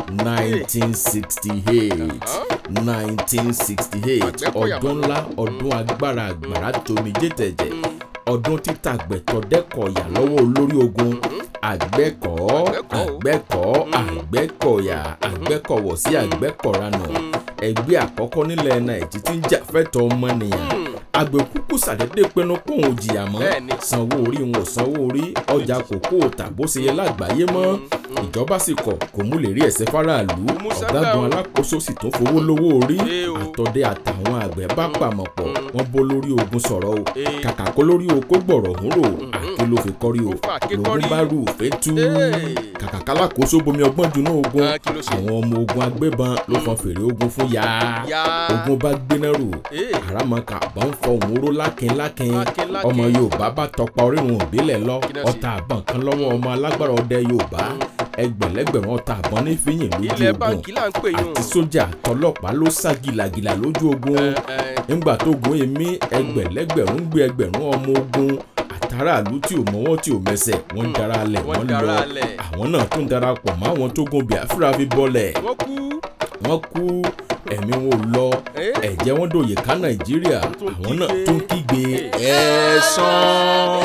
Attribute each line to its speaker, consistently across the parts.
Speaker 1: nineteen sixty eight nineteen sixty eight
Speaker 2: Àgbẹ̀kọ̀yà
Speaker 1: ọdún ńlá ọdún agbára àgbàrá tomijé tẹ̀jẹ̀ ọdún títà gbẹ̀tọ̀ dẹ́kọ̀ọ̀yà lọ́wọ́ olórí ogun àgbẹ̀kọ̀ àgbẹ̀kọ̀ àgbẹ̀kọ̀yà àgbẹ̀kọ̀wọ̀ sí àgbẹ̀kọ̀ranà ẹgbẹ́ àkọ́kọ́ nílẹ̀ nàìjí tí ń jà fẹ́tọ̀ ọmọnìyàn àgbẹ̀kúkú sàdédé pinnu kóun ò jìyà mọ́
Speaker 2: Bẹ́ẹ̀ni.
Speaker 1: sanwó orí wọn ò sanwó orí ọjà kòkó tà bó ṣe yẹ lágbàáyé mọ́ ìjọba sì kọ̀ kò mú lè rí ẹ̀sẹ̀ fáráàlú
Speaker 2: mú sáká
Speaker 1: ọ̀gágun
Speaker 2: o.
Speaker 1: alákòóso sì tún fowó lówó orí
Speaker 2: Ee o.
Speaker 1: àtọ̀dẹ àtàwọn àgbẹ̀ bá pàmọ̀ pọ̀ wọ́n bó lórí ogun sọ̀rọ̀ o
Speaker 2: Ee.
Speaker 1: kàkà kó lórí oko gbọ̀rọ̀ òun rò àké ló fi kọ́rí o
Speaker 2: Ó fa àké
Speaker 1: lòun
Speaker 2: kọ́rí.
Speaker 1: bá rú òfé tú
Speaker 2: Ee.
Speaker 1: kàkà kálákòóso bomi ọgbọ́n dunú ogun
Speaker 2: Ah, kí ló ṣe?
Speaker 1: àwọn ọmọ ogun agbébọn ló fọn fèrè ogun fún ya
Speaker 2: Ya.
Speaker 1: ogun bá gbéná rò
Speaker 2: Ee.
Speaker 1: àràmọ̀kà bá ń fọ òun ró lákin lákin
Speaker 2: Lákin, lákin.
Speaker 1: ọmọ yorùbá bá tọpa orírun òbílẹ̀ lọ
Speaker 2: Kí náà ṣe?
Speaker 1: ọta àbọ̀n kan lọ́wọ́ ọmọ alágbára ọdẹ yorùbá ẹgbẹ̀lẹ́gbẹ̀rún ọta àbọ̀n ní fíyìn lójú
Speaker 2: ilẹ̀
Speaker 1: ogun
Speaker 2: báńkì là ń pè yún.
Speaker 1: àti sójà tọlọ́pàá ló sá gìlàgìlà lójú ogun
Speaker 2: Ẹ, ẹ.
Speaker 1: nígbà tó gun èmi ẹgbẹ̀lẹ́gbẹ̀rún gbé ẹgbẹ̀rún ọmọ ogun àtàràlú tí ò mọ́wọ́ tí ò mẹsẹ̀ wọ́n ń dara lẹ̀
Speaker 2: Wọ́n
Speaker 1: wọ́n
Speaker 2: dara
Speaker 1: lọ
Speaker 2: lẹ̀.
Speaker 1: àwọn náà tún darapọ̀ mọ́ àwọn tó gun biafra fi bọ́lẹ̀
Speaker 2: wọ́n kú.
Speaker 1: wọ́n kú ẹ̀mí wọn ò lọ
Speaker 2: Eh?
Speaker 1: ẹ̀jẹ̀ wọn dòye ká nàìjíríà
Speaker 2: tún
Speaker 1: àwọn náà
Speaker 2: kígbe.
Speaker 1: tún kígbe
Speaker 2: Eh.
Speaker 1: ẹ̀san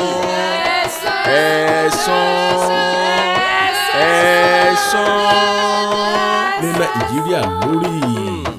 Speaker 1: ẹ̀san ẹ̀san ní nàìjíríà lórí